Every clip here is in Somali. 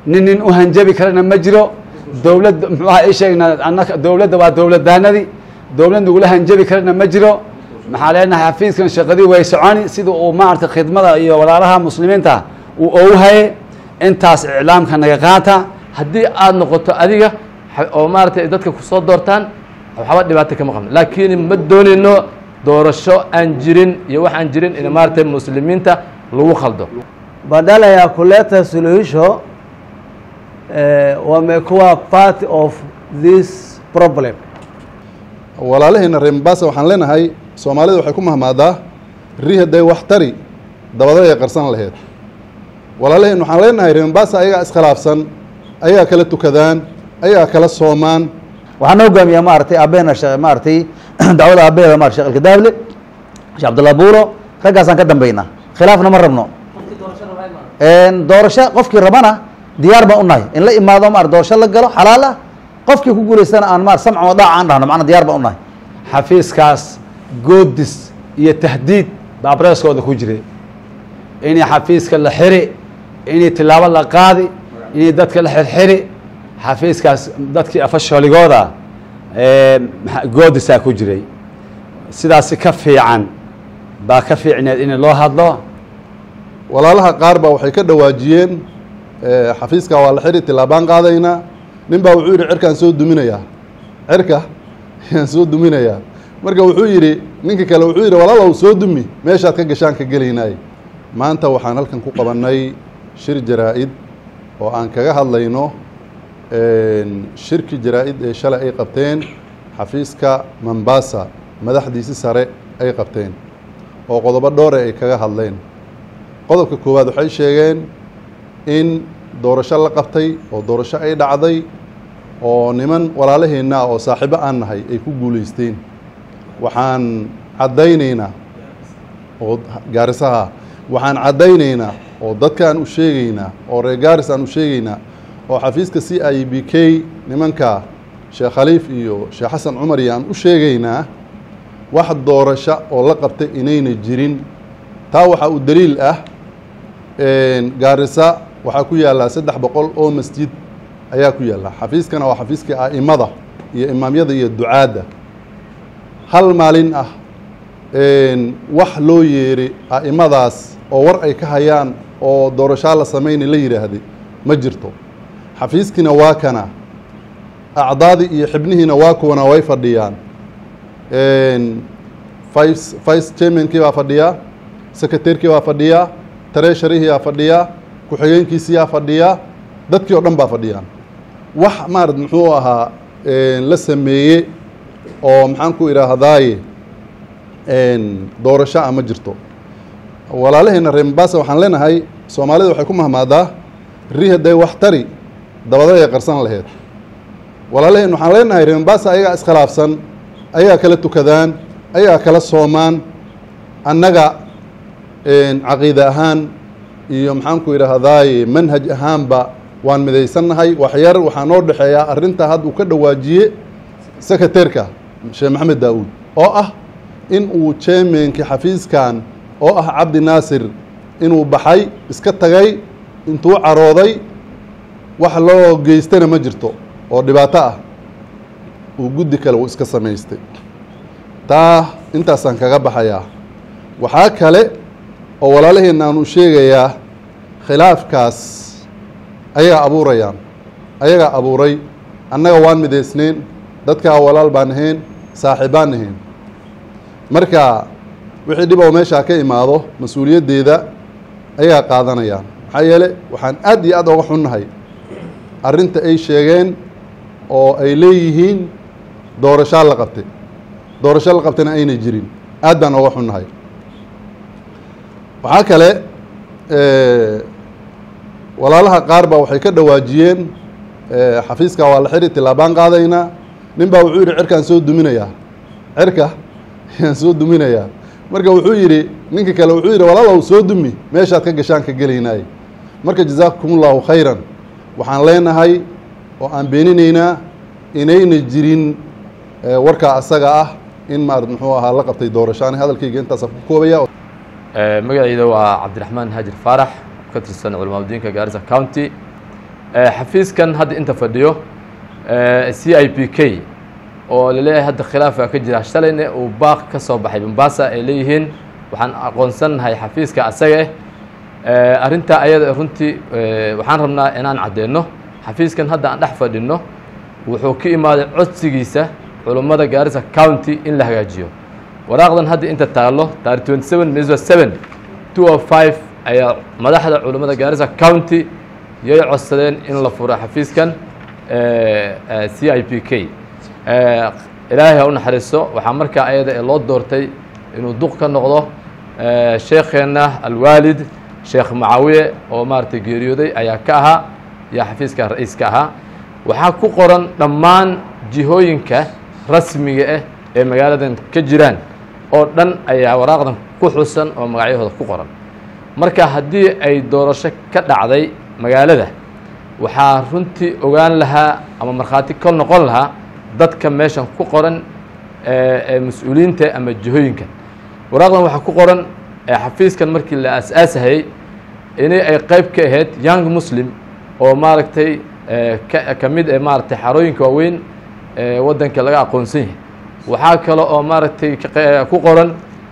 nin nin u hanjabi karana ma jiro dowladda muxuaha ii sheegnaa annaka dowladda waa dowladdaanadii dowlad nagula hanjabi karana ma jiro maxaa leenahay xafiiskan shaqadii way soconi sida uu maaragtay khidmada iyo walaalaha muslimiinta uu ogu haye intaas iclaamka naga qaata haddii aada noqoto adiga oo maaragtay dadka kusoo doortaan waxba dhibaato kama qabno laakiin ma doonayno doorasho aan jirin iyo wax aan jirin in maaragtay muslimiinta lagu khaldo badala ya kuleta suluhisho eh, wamekuwa part of this problem walaalaheena reer mombasa waxaan leenahay soomaalida waxay ku mahmaadaa ri hadday wax tari dabada ay qarsan laheyd walaalaheen waxaan leenahay reer mombasa ayagaa iskhilaafsan ayagaa kala tukadaan ayagaa kala soomaan waxaan na hogaamiyaa maaragtay aabeena she maaragtay dacwada aabeeda marat shekh alkadaable sheekh cabdullah buuro raggaasaan ka dambaynaa khilaafna ma rabno doorasho qofkii rabana diyaar baan unahay in la imaado maar doorasho la galo xalaal ah qofkii ku guulaystana aan maar samcan wa daaca aan dhahno macna diyaar baan unahay xafiiskaas goodis iyo tahdiid baa breskooda ku jiray inay xafiiska la xiri inay tilaabo la qaadi inay dadka la xirxiri xafiiskaas dadkii afashooligooda goodisaa ku jiray sidaasi ka fiican baa ka fiicneed in loo hadlo walaalaha qaar baa waxay ka dhawaajiyeen xafiiska waa la xiri tilaabaan qaadaynaa nin baa wuxuu yidhi cirkaan soo duminayaa cirka ayaan soo duminayaa marka wuxuu yidhi ninka kale wuxuu yidhi walaalow soo dumi meeshaad ka gashaan ka gelaynaay maanta waxaan halkan ku qabannay shir jaraa-id oo aan kaga hadlayno shirki jaraa-id ee shalay ay qabteen xafiiska mombasa madaxdiisi sare ay qabteen oo qodobo dhoore ay kaga hadleen qodobka koowaad waxay sheegeen in doorasho la qabtay oo doorasho ay dhacday oo niman walaalaheenna oo saaxiibo aan nahay ay ku guulaysteen waxaan caddaynaynaa oo gaarisaha waxaan caddaynaynaa oo dadkaan u sheegaynaa oo reer gaaris aan u sheegaynaa oo xafiiska c i b k nimanka sheekh khaliif iyo sheekh xasan cumar iyo aan u sheegaynaa wax doorasho oo la qabtay inayna jirin taa waxaa u daliil ah gaarisa waxaa ku yaallaa saddex boqol oo masjid ayaa ku yaalla xafiiskana waa xafiiskii a'imada iyo imaamyada iyo ducaadda hal maalin ah wax loo yeeray a'imadaas oo war ay ka hayaan oo doorashaa la samayna la yidhaahday ma jirto xafiiskiina waa kana acdaadii iyo xibnihiina waa kuwana way fadhiyaan vice vice chairmankii baa fadhiyaa secretarykii baa fadhiyaa tareesharihii baa fadhiyaa ku-xigeenkiisiyaa fadhiyaa dadkii oo dhan baa fadhiyaan wax maarad muxuu ahaa la sameeye oo maxaan ku idhaahdaaye doorasho a ma jirto walaalaheena reer mombasa waxaan leenahay soomaalida waxay ku mahmaadaa ri hadday wax tari dabada ay qarsan laheyd walaalaheen waxaan leenahay reer mombasa ayagaa iskhilaafsan ayagaa kala tukadaan ayagaa kala soomaan annaga caqiide ahaan iyo maxaan ku idhaahdaaye manhaj ahaanba waan midaysannahay waxyar waxaa noo dhexeeyaa arrinta hadda uu ka dhawaajiye secretarka sheekh maxamed daawuud oo ah in uu chairmankii xafiiskan oo ah cabdi naasir inuu baxay iska tagay intuu carooday wax loo geystana ma jirto oo dhibaato ah uu guddi kale uu iska samaystay taa intaasaan kaga baxayaa waxaa kale oo walaalaheenna aanu sheegayaa khilaafkaas ayagaa abuurayaan ayagaa abuuray annaga waan midaysnayn dadkaa walaal baan ahayn saaxiibbaan ahayn marka wixii dhib oo meeshaa ka imaado mas-uuliyaddeeda ayagaa qaadanayaan maxaa yeele waxaan aad iyo aad oga xunnahay arrinta ay sheegeen oo ay leeyihiin doorashaa la qabtay doorasho la qabtayna aynay jirin aad baan oga xunnahay waxaa kale walaalaha qaar baa waxay ka dhawaajiyeen xafiiska waa la xiri tilaabaan qaadaynaa nin baa wuxuu yidhi cirkaan soo duminayaa cirka ayaan soo duminayaa marka wuxuu yidhi ninka kale wuxuu yidhi walaalow soo dumi meeshaad ka gashaan ka gelaynaay marka jazaakum ullahu khayran waxaan leenahay oo aan beeninaynaa inayna jirin warkaa asaga ah in maarad muxuu ahaa la qabtay doorashaan hadalkayga intaasa ku koobaya magacayda waa cabdiraxmaan haajir faarax ka tirsan culamaadudiinka gaarisa county xafiiskan hadda inta fadhiyo c i p k oo laleeyahay hadda khilaafaa ka jira shalayna uu baaq ka soo baxay mombasa ay leeyihiin waxaan aqoonsannahay xafiiska asaga ah arrintaa ayada runtii waxaan rabnaa inaan caddeeno xafiiskan hadda aan dhex fadhino wuxuu ka imaaday codsigiisa culummada gaarisa county in la hagaajiyo waraaqdan hadda inta taallo taarikh twenty seven miswa seven two o five ayaa madaxda culummada gaarisa county yay codsadeen in la furo xafiiskan c i p k ilaahay ha u naxariisto waxaa markaa ayada ee loo doortay inuu duq ka noqdo sheekheenna alwaalid sheekh macawiye oo maaragtay geeriyooday ayaa ka ahaa yaa xafiiska ra-iiska ahaa waxaa ku qoran dhammaan jihooyinka rasmiga ah ee magaaladan ka jiraan oo dhan ayaa waraaqdan ku xusan oo magacyahooda ku qoran marka haddii ay doorasho ka dhacday magaalada waxaa runtii ogaan lahaa ama markhaati ka noqon lahaa dadka meeshan ku qoran ee mas-uuliyiinta ama jihooyinkan waraaqdan waxaa ku qoran xafiiskan markii la aas-aasahayey inay ay qayb ka ahayd young muslim oo maaragtay ka mid ee maaragtay xarooyinka waaweyn ee waddanka laga aqoonsan yahay waxaa kale oo maaragtay ku qoran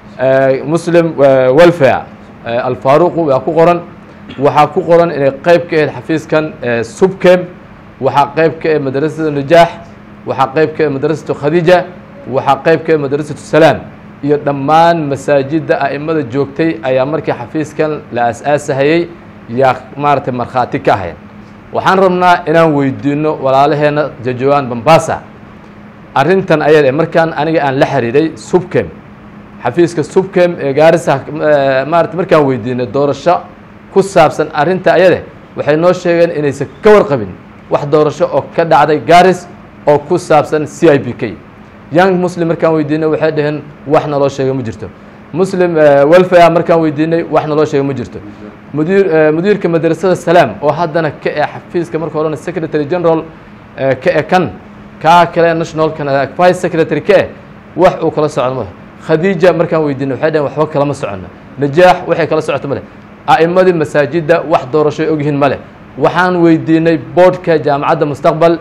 muslim welfare alfaaruqu waa ku qoran waxaa ku qoran inay qayb ka ahayd xafiiskan subkem waxaa qayb ka ah madrasada najaax waxaa qayb ka ah madrasatu khadiija waxaa qayb ka ah madrasatu salaam iyo dhammaan masaajidda a'imada joogtay ayaa markii xafiiskan la as-aasahayey yaa maaragtay markhaati ka ahayn waxaan rabnaa inaan weydiino walaalaheenna jajawaan bambasa arrintan ayada markaan aniga aan la xiriiray subkem xafiiska subkem ee gaarisa maarata markaan weydiinay doorasho ku saabsan arrinta ayade waxay noo sheegeen inaysan ka warqabin wax doorasho oo ka dhacday garis oo ku saabsan c i p k young muslim markaan weydiinay waxay dhaheen wax naloo sheega ma jirto muslim welfare markaan weydiinay wax naloo sheega ma jirto mudiir mudiirka madrasada salaam oo haddana ka e xafiiska marka horena secretary general ka e kan kaa kale nationalkan vice secretary ka eh wax uu kala socdo male khadiija markaan weydiinay waxay dhaheen waxba kalama socono najaax waxay kala socoto male a'imadii masaajidda wax doorasho ay ogyihiin male waxaan weydiinay boardka jaamacadda mustaqbal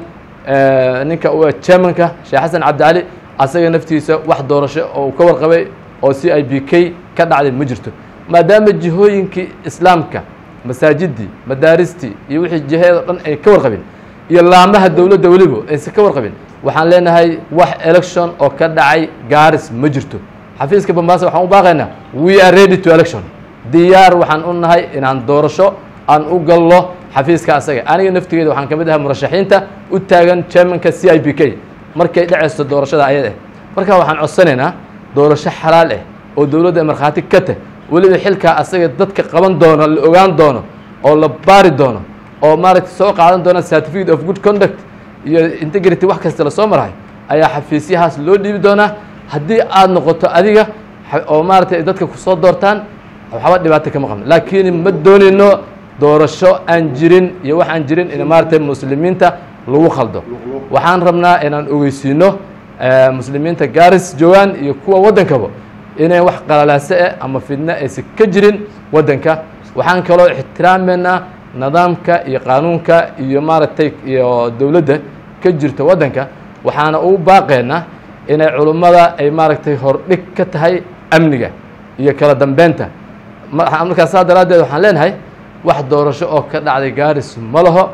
ninka chairmanka sheekh xasan cabdicali asaga naftiisa wax doorasho oo uu ka warqabay oo c i b k ka dhacday ma jirto maadaama jihooyinkii islaamka masaajiddii madaaristii iyo wixii jiheedoo dhan ay ka warqabin iyo laamaha dowladda weliba aysan ka warqabin waxaan leenahay wax election oo ka dhacay garis ma jirto xafiiska bambaasa waxaan u baaqaynaa we are ready to election diyaar waxaan u nahay inaan doorasho aan u gallo xafiiska asaga aniga naftigeeda waxaan ka mid ahay murashaxiinta u taagan chairmanka c i b k markay dhacaysto doorashada ayada ah marka waxaan codsanaynaa doorasho xalaal ah oo dowladda markhaati ka tah weliba xilkaa asaga dadka qaban doono la ogaan doono oo la baari doono oo maaragtay soo qaadan doona certificate of good conduct iyo integrity wax kasta lasoo marahay ayaa xafiisyahaas loo dhiibi doonaa haddii aada noqoto adiga oo maaragtay dadka kusoo doortaan waxba dhibaato kama qabno laakiin ma doonayno doorasho aan jirin iyo wax aan jirin in maaragtay muslimiinta lagu khaldo waxaan rabnaa inaan ogeysiino muslimiinta garis joogaan iyo kuwa waddankaba inay wax qalalaase ah ama fidno aysan ka jirin waddanka waxaan kaloo ixtiraameynaa nidaamka iyo qaanuunka iyo maaragtay iyo dowladda ka jirta waddanka waxaana u baaqeynaa inay culummada ay maaragtay hordhig ka tahay amniga iyo kala dambeynta markaas saa daraaddeed waxaan leenahay wax doorasho oo ka dhacday garis ma laho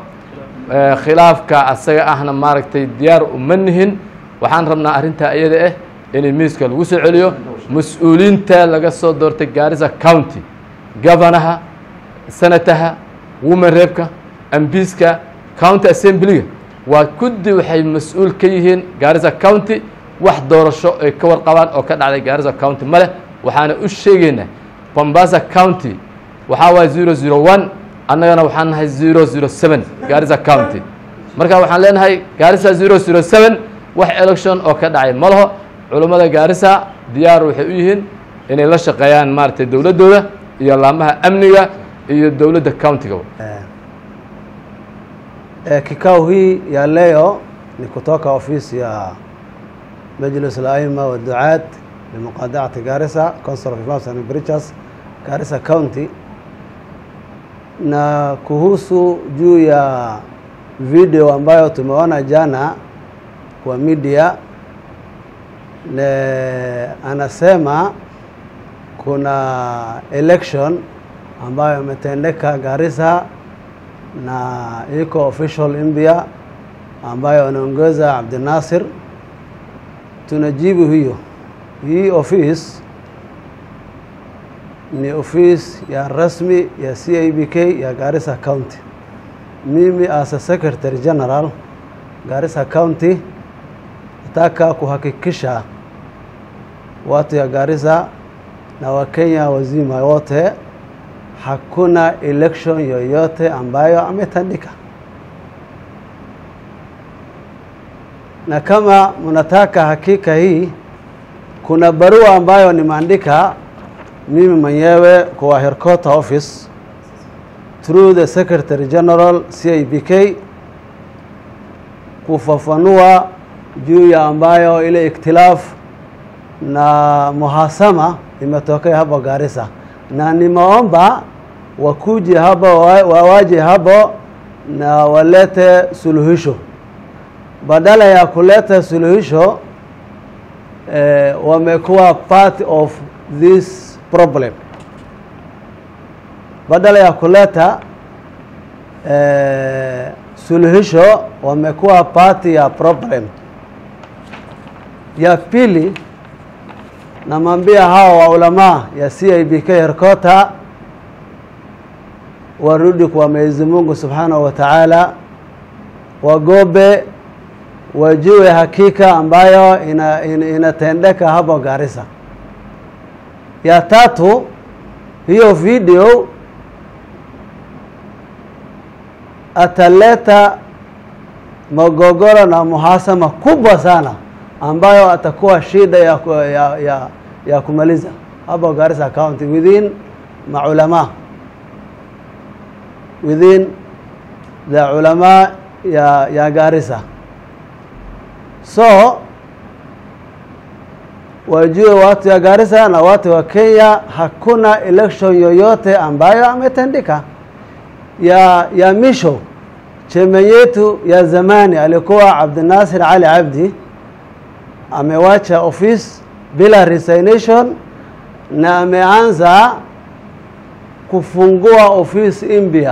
khilaafka asaga ahna maaragtay diyaar uma nihin waxaan rabnaa arrintaa iyada ah inay miiska lagu soo celiyo mas-uuliyiinta laga soo doortay gaarisa county governaha senataha woman reebka ambiiska county assemblyga waa kuddi waxay mas-uul ka yihiin gaarisa county wax doorasho ay ka warqabaan oo ka dhacday gaarisa county ma leh waxaana u sheegaynaa bombasa county waxaa waaya zero zero one annagana waxaan nahay zero zero seven gaarisa county marka waxaan leenahay gaarisa zero zero seven wax election oo ka dhacay ma laho culummada gaarisa diyaar waxay u yihiin inay la shaqeeyaan maaragtay dowladdooda iyo laamaha amniga iyo dowladda countiga Eh, kikao hii ya leo ni kutoka ofisi ya Majlis al-Aima wa Duat limuqadaati Garissa Council of Imams and Preachers Garissa County na kuhusu juu ya video ambayo tumeona jana kwa media ne, anasema kuna election ambayo imetendeka Garissa na iko official India ambayo anaongoza Abdinasir. Tunajibu hiyo hii office ni office ya rasmi ya CIBK ya Garissa County. Mimi as a Secretary General Garissa County nataka kuhakikisha watu ya Garissa na Wakenya wazima wote hakuna election yoyote ambayo ametandika, na kama mnataka hakika hii, kuna barua ambayo nimeandika mimi mwenyewe kwa Headquarter Office through the Secretary General CIBK kufafanua juu ya ambayo ile ikhtilaf na muhasama imetokea hapo Garissa, na nimeomba wakuje hapa wawaje hapo na walete suluhisho, badala ya kuleta suluhisho eh, wamekuwa part of this problem, badala ya kuleta eh, suluhisho wamekuwa part ya problem. Ya pili, namwambia hawa waulamaa ya CIBK Herkota warudi kwa Mwenyezi Mungu Subhanahu wa Ta'ala, wagobe wajue hakika ambayo ina, ina, inatendeka hapo Garissa. Ya tatu, hiyo video ataleta magogoro na muhasama kubwa sana ambayo atakuwa shida ya, ku- ya, ya, ya kumaliza hapo Garissa County within maulama within the ulama ya, ya Garissa so wajue watu ya Garissa na watu wa Kenya, hakuna election yoyote ambayo ametendeka. Ya, ya misho cheme yetu ya zamani alikuwa Abdinasir Ali Abdi amewacha office bila resignation na ameanza kufungua office India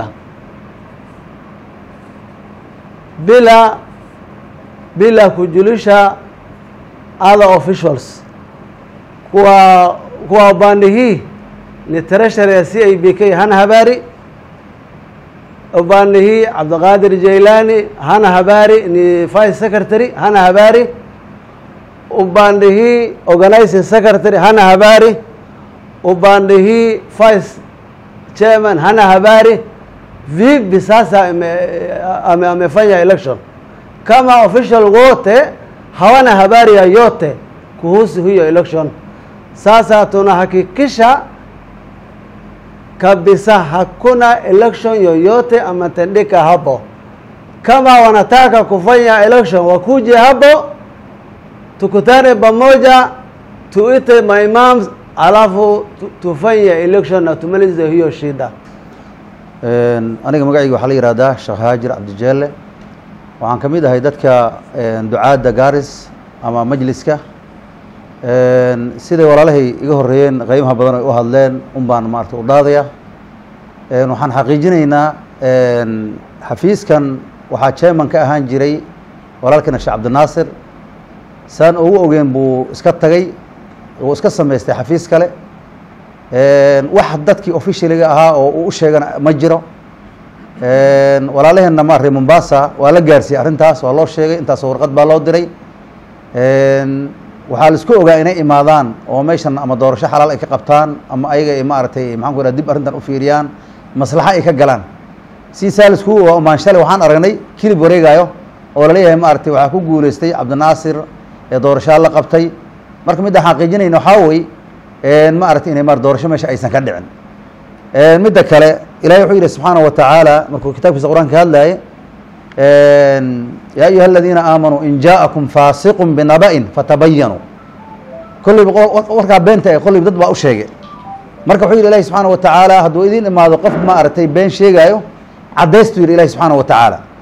bila bila kujulisha other officials kwa kwa upande hii ni treasury ya CIBK hana habari upande hii Abdulqadir Jailani hana habari ni vice secretary hana habari upande hii organizing secretary hana habari upande hii vice chairman hana habari vipi sasa ame, ame, amefanya election kama official wote hawana habari yoyote kuhusu hiyo election. Sasa tunahakikisha kabisa hakuna election yoyote ametendeka hapo. Kama wanataka kufanya election, wakuje hapo, tukutane pamoja, tuite maimams, alafu tu- tufanye election na tumalize hiyo shida. Een, aniga magacayga waxaa la yihahdaa sheekh haajir cabdijeele waxaan ka mid ahay dadka een, ducaadda gaaris ama majliska Een, siday walaalahay iga horeeyeen qeymaha badan ay u hadleen un baan maarata u dhaadaya Een, waxaan xaqiijinaynaa een, xafiiskan waxaa chairman ka ahaan jiray walaalkana sheekh cabdinaasir saan ugu ogeen buu iska tagay uu iska samaystay xafiis kale Een, wax dadkii officialiga ahaa oo uu u sheegana ma jiro Een, walaalaheenna ma reer Mombasa waa la gaarsiiyey arrintaas waa loo sheegay intaasoo warqad baa loo diray Een, waxaa la isku ogaa inay imaadaan oo meeshan ama doorasho xalaal ay ka qabtaan ama ayaga ay maaragtay maxaan ku idhaha dib arrintan u fiiriyaan maslaxa ay ka galaan si saa la iskugu ogaa umaan shalay waxaan aragnay kilib wareegayo oo laleeyahay maaragtay waxaa ku guuleystay cabdinaasir ee doorashaa la qabtay marka midda xaqiijinayna waxaa wey ma aragtay inay maar doorasho meesha aysan ka dhicin midda kale ilahay wuxuu yidhi subxaanaه wa tacaala markuu kitaabkiisa qur'aan ka hadlaye ya ayuha aladiina aamanuu in jaaءakum faasiq binaba'in fatabayanuu kollayba warkaa beenta ee kollayba dad baa u sheegay marka wuxuu yidhi ilahi subxaanaه wa tacaala hadduu idin imaado qof ma aragtay been sheegaayo caddaystu yidhi ilahi subxaanaه wa tacaala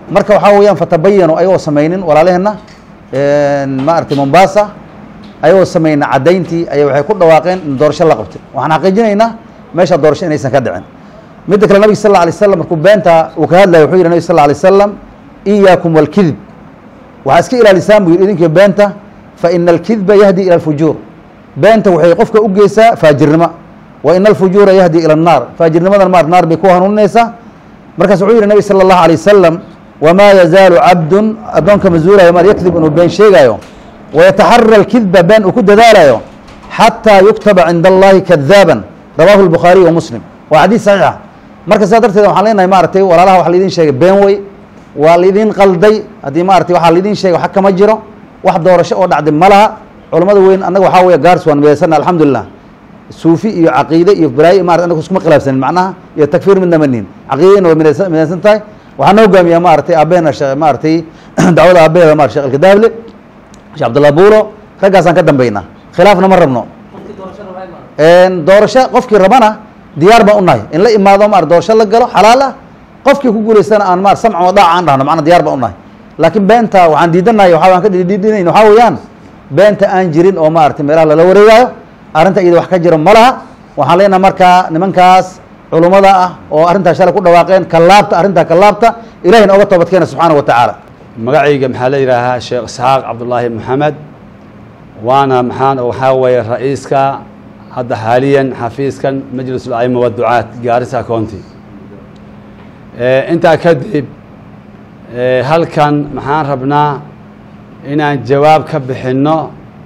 marka waxaa weeyaan fatabayanu ayagoo samaynin walaalaheenna maaragtay mombasa ayagoo samaynin caddayntii aya waxay ku dhawaaqeen in doorasho la qabtay waxaan xaqiijinaynaa meesha doorasho inaysan ka dhicin midda kale nabig sal lla alay slam markuu beenta uu ka hadlaya wuxuu yihi nabig sal lla alay slam iyaakum walkidib waxaa iska ilaalisaan buu yidhi idinkiyo beenta fa ina alkidba yahdi ila alfujuur beenta waxay qofka u geysaa faajirnimo wa ina alfujuura yahdi ila annaar faajirnimadan maar naar bay ku hanuuninaysaa markaas wuxuu yihi nabig sala allahu alay wasalam wamaa yazaalu cabdun addoonka mazuulayo maar yakdib inuu been sheegaayo wayataxara alkidba been uu ku dadaalayo xataa yuktaba cinda allahi kadaaban rawaahu lbukhaariy wa muslim waa xadiis saxiixa marka sidaa darteed waxaan leenahay maaragtay walaalaha waxa laidin sheegay been wey waa laidin qalday haddii maaragtay waxaa laidin sheegay wax kama jiro wax doorasho oo dhacday ma laha culammada weyn annaga waxaa weeye gaars waan midaysana alxamdulilah suufi iyo caqiide iyo balaayo marat anaga iskuma khilaafsanin macnaha iyo takfiir midna manihin caqiidadina way midaysa midaysan tahay waxaa noo hogaamiyaa maaragtay aabeena shee maaragtay dacwada aabeeda marat shekh alkadaable shekh cabdullah buuro raggaasaan ka dambaynaa khilaafna ma rabno doorasho qofkii rabana diyaar baan unahay in la imaado maar doorasho la galo xalaal ah qofkii ku guulaystana aan maar samc oo dhaac aan dhahno macna diyaar baan unahay laakiin beenta waxaan diidanahay waxa aan ka dhidhinayn waxaa weeyaan beenta aan jirin oo maaragtay meelaha lala wareegaayo arrinta iyada wax ka jiro ma laha waxaan leenahay markaa nimankaas culummada ah oo arrintaas shalay ku dhawaaqeen kallaabta arrintaa kallaabta ilahina oga toobadkeena subxaana wa tacaala magacayga maxaa la yidhaahaa sheekh isxaaq cabdullaahi maxamed waana maxaan waxaa weeye ra-iiska hadda xaaliyan xafiiskan majlis ulcayma waducaat gaarisa county intaa kadib halkan maxaan rabnaa inaan jawaab ka bixinno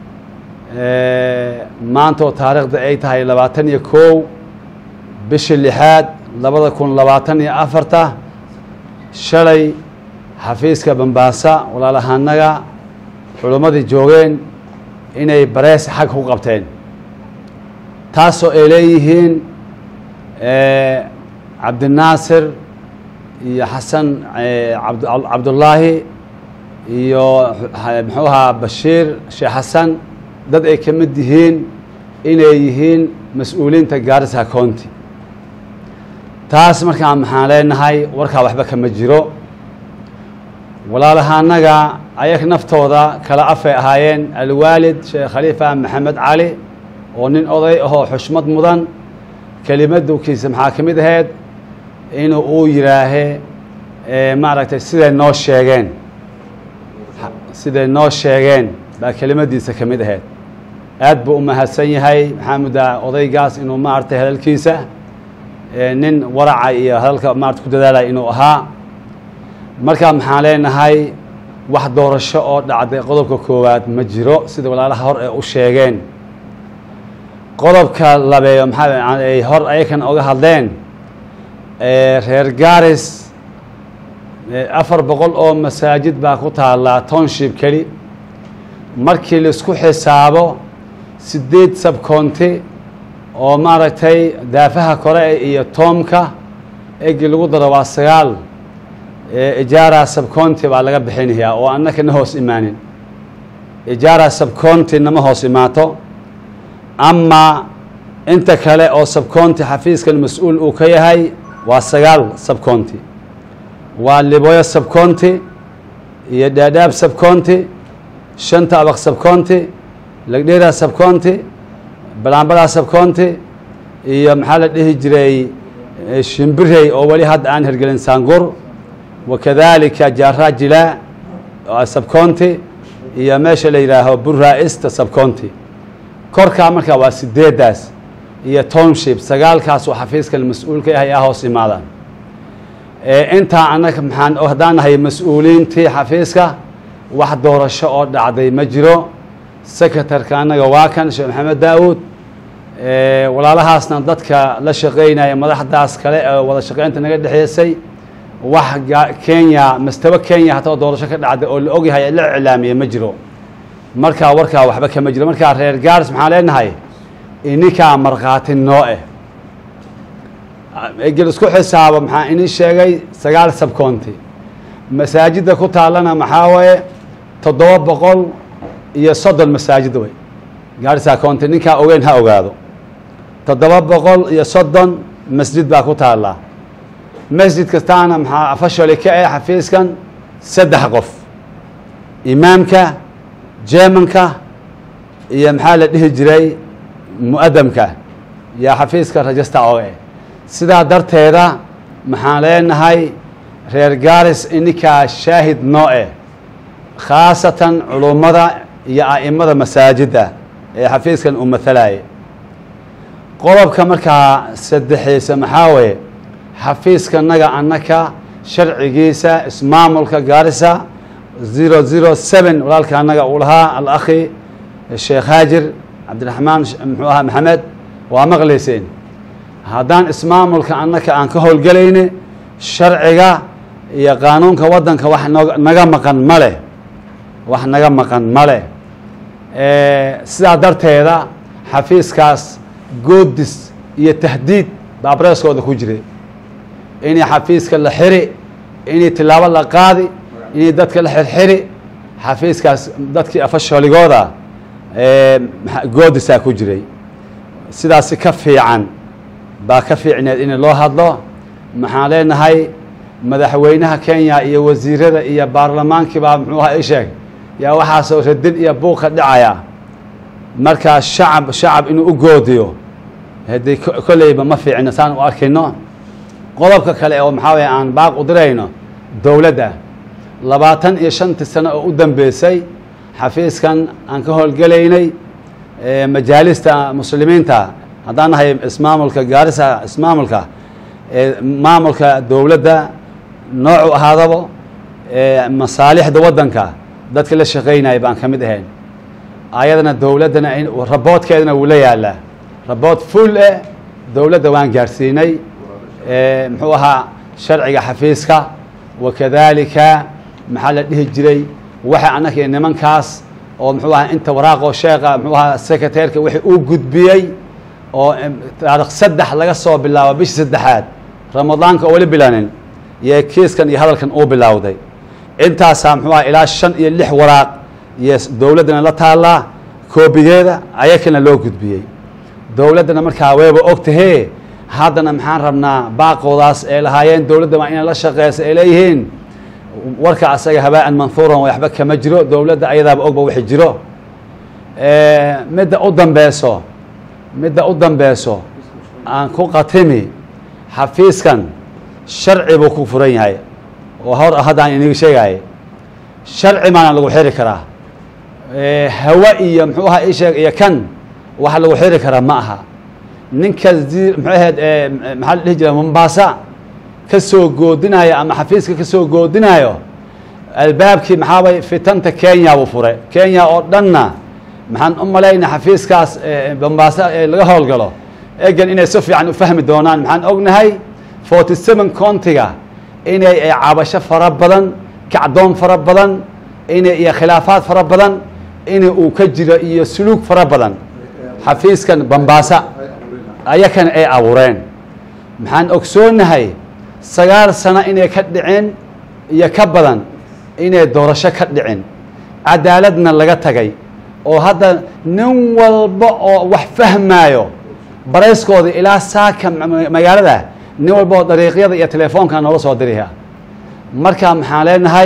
maanta oo taariikhda ay tahay labaatan iyo kow bishii lixaad labada kun labaatan iyo afarta shalay xafiiska bambaasa walaalahanaga culummadii joogeen inay barees xag ku qabteen taasoo ay leeyihiin cabdinaasir iyo xasan cabdullaahi iyo muxuu ahaa bashiir sheekh xasan dad ay ka mid yihiin inay yihiin mas-uuliyiinta gaarisa county taas markaa maxaan leenahay warkaa waxba kama jiro walaalahanaga ayag naftooda kala afay ahaayeen alwaalid sheekh khaliifa maxamed cali oo nin oday ahoo xushmad mudan kelimadkiisa maxaa ka mid ahayd inuu uu yidhaahe maaragtay siday noo sheegeen siday noo sheegeen baa kelimadiisa ka mid ahayd aad buu u mahadsan yahay maxaa muddaa odaygaas inuu maaragtay hadalkiisa nin waraca iyo hadalka maarata ku dadaalaya inuu ahaa markaa maxaan leenahay wax doorasho oo dhacday qodobka koowaad ma jiro sida walaalaha hor ee u sheegeen qodobka labeeyo maxaa ay hor ayakan oga hadleen reer garis afar boqol oo masaajid baa ku taallaa township keli markii laisku xisaabo sideed sabcounty oo maaragtay daafaha kore iyo toomka egi lagu daro waa sagaal ijaara sabcounty baa laga bixinayaa oo annaka na hoos imaanin ijaara sabcounty nama hoos imaato ama inta kale oo sabcounty xafiiskan mas-uul uu ka yahay waa sagaal sabcounty waa liboyo sabcounty iyo dhaadhaab sabcounty shanta abaq sabcounty lagdheera sabcounty balaanbalaa sabcounty iyo maxaa la dhihi jiray shimbirey oo weli hadda aan hergelin saangur wakadalika jaarajila sabcounty iyo meesha la yidhaaho burraa-ista sabcounty korkaa markaa waa sideeddaas iyo township sagaalkaas oo xafiiskan mas-uul ka yahay aa hoos imaadaan intaa annaga maxaan haddaan nahay mas-uuliyiintii xafiiska wax doorasho oo dhacday ma jiro secretarka annaga waa kan sheekh maxamed daawuud walaalahaasna dadka la shaqeynaya madaxdaas kale ee wada shaqeynta naga dhexeysay wax kenya mastaba kenya hataa doorasho ka dhacday oo la ogyahay la iclaamiyey ma jiro markaa warkaa waxba kama jiro markaa reer gaaris maxaan leenahay ininkaa markhaati noo eh egel isku xisaabo maxaa ini sheegay sagaal sabcounty masaajidda ku taallana maxaa waye toddoba boqol iyo soddon masaajid wey gaarisa county ninkaa ogeyn ha ogaado toddoba boqol iyo soddon masjid baa ku taallaa masjid kastaana maxaa afashali ka eh xafiiskan saddex qof imaamka jeemanka iyo maxaa la dhihi jiray mu'adamka yaa xafiiska rajista oge sidaa darteeda maxaan leenahay reer gaaris ininkaa shaahid noo eh khaasatan culummada iyo a'imada masaajidda ee xafiiskan uu matalaya qodobka markaa saddexeysa maxaa weeye xafiiskanaga annaka sharcigiisa ismaamulka gaarisa zero zero seven walaalka annaga uu lahaa alakhi sheekh haajir cabdiraxmaan muxuu ahaa maxamed waa maqlayseen haddaan ismaamulka annaka aan ka howlgelayni sharciga iyo qaanuunka waddanka wax nog naga maqan ma leh wax naga maqan ma leh sidaa darteeda xafiiskaas goodis iyo tahdiid baa bareeskooda ku jiray inay xafiiska la xiri inay tilaabo la qaadi inay dadka la xirxiri xafiiskaas dadkii afasholigooda goodisaa ku jiray sidaasi ka fiican baa ka fiicneed in loo hadlo maxaan leenahay madaxweynaha kenya iyo wasiirada iyo baarlamaankii baa muxuu aha isheeg yaa waxaasoo radin iyo buuqa dhacaya markaa shacab shacab inuu u goodiyo haddii kolleyba ma fiicno saan u arkayno qodobka kale oo maxaa weye aan baaq u dirayno dowladda labaatan iyo shantii sano oo u dambeysay xafiiskan aan ka howlgelaynay majaalista muslimiinta haddaan nahay ismaamulka gaarisa ismaamulka maamulka dowladda noocu ahaadaba masaalixda waddanka dadka la shaqeynaya baan ka mid ahayn ayadana dowladdana raboodkeedana wuu la yaalaa rabood full eh dowladda waan gaarsiinay muxuu ahaa sharciga xafiiska wakadalika maxaa la dhihi jiray waxa annaka nimankaas oo muxuu ahaa inta waraaqoo sheekha muxuu ahaa secretaryka wixii uu gudbiyey oo taarikh saddex laga soo bilaabo bishii saddexaad ramadaanka oo weli bilaanin iyo kiiskan iyo hadalkan uu bilowday intaasaa muxuu aha ilaa shan iyo lix waraaq iyo dowladdana la taallaa koobigeeda ayakana loo gudbiyey dowladdana markaa wayba ogtahee haddana maxaan rabnaa baaqoodaas ay lahaayeen dowladda waa inay la shaqeysa ay leeyihiin warka asaga habaa-an manhuuran waxba kama jiro dowladda ayadaaba ogba wixi jiro midda u dambeyso midda u dambeyso aan ku qatimi xafiiskan sharci buu ku furan yahay oo hor haddaan iniga sheegaaye sharci maana lagu xiri karaa hawa iyo muxuu ahaa isheeg iyo kan wax lagu xiri karaa ma aha ninka muxuu ahayd maxaa la dhihi jira mombaasa ka soo goodinayo ama xafiiska ka soo goodinayo albaabkii maxaabay fitanta kenya buu furay kenya oo dhanna maxaan u malayna xafiiskaas mombaasa ee laga howlgalo egan inay si fiican u fahmi doonaan maxaan ognahay forty seven countiga inay cabasho fara badan kacdoon fara badan inay iyo khilaafaad fara badan in uu ka jiro iyo suluug fara badan xafiiskan bambaasa ayakana ay abuureen maxaan ogsoonahay sagaal sano inay ka dhicin iyo ka badan inay doorasho ka dhicin cadaaladna laga tagay oo hadda nin walba oo wax fahmaayo barayskooda ilaa saaka magaalada nin walba oo dariiqyada iyo telefoonka noola soo diriha marka maxaan leenahay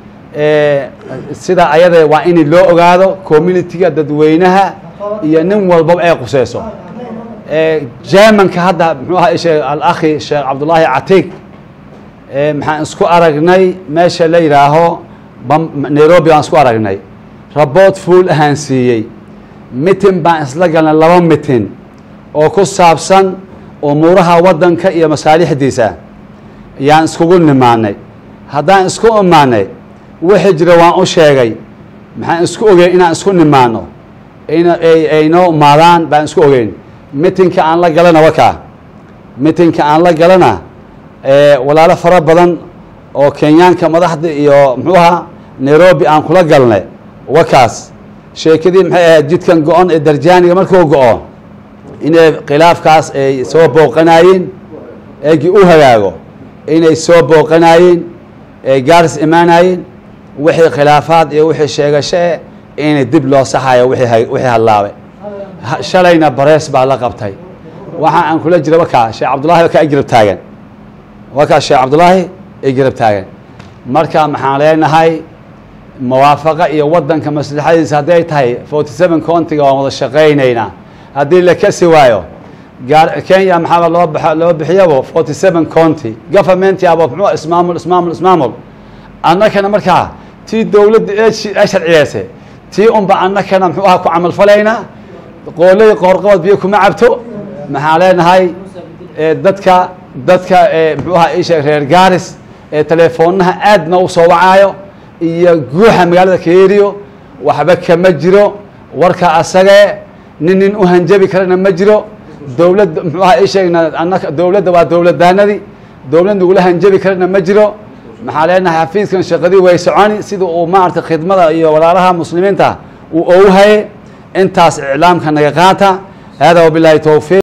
sida ayada waa in loo ogaado communitiga dadweynaha iyo nin walbaba ay quseyso germanka hadda muxuu ahaa sheekh alakhi sheekh cabdullaahi catiig maxaan isku aragnay meesha la yidhaaho nairobi baan isku aragnay rabood fuul ahaan siiyey mitin baan isla galnay laba mitin oo ku saabsan umuuraha waddanka iyo masaalixdiisa yaan iskugu nimaanay haddaan isku imaanay wixii jira waan u sheegay maxaan isku ogeyn inaan isku nimaano aynoo imaadaan baan isku ogeyn mitinka aan la galana wakaa mitinka aan la galana walaalo fara badan oo kenyaanka madaxda iyo muxuu ahaa nairobi aan kula galnay wakaas sheekadii maxay ahayd jidkan go-on ee darjaaniga markuu go-o inay khilaafkaas ay soo booqanaayeen eegii u hagaago inay soo booqanaayeen ay gaaris imaanayeen wixii khilaafaad iyo wixii sheegasho eh inay dib loo saxayo wixii wixii hadlaabay shalayna barees baa la qabtay waxa aan kula jira wakaa sheekh cabdullaahi wakaa i garab taagan wakaa sheekh cabdullaahi i garab taagan marka maxaan leenahay muwaafaqa iyo waddanka maslaxadiisa hadday tahay forty seven countiga waan wada shaqaynaynaa haddii la kasi waayo gaar kenya maxaaba loo ba loo bixiyabo forty seven county government aba muxuu ismaamul ismaamul ismaamul annakana markaa tii dowladda ee ee sharciyeysay tii unba annakana muxuu aha ku camal falaynaa qooley qoorqabad biyo kuma cabto maxaan leenahay dadka dadka muxuu aha isha reer gaaris ee teleefoonaha aadna u soo wacaayo iyo guuxa magaalada kaeriyo waxba kama jiro warka asagee nin nin u hanjabi karana ma jiro dowladda muxuu aha isheegna annaka dowladda waa dowladdaanadii dowlad nagula hanjabi karana ma jiro maxaa leenahay xafiiskan shaqadii way soconi sida uu maaragtay khidmada iyo walaalaha muslimiinta uu ouhaye intaas iclaamka naga qaata hada wabilaahi towfiiq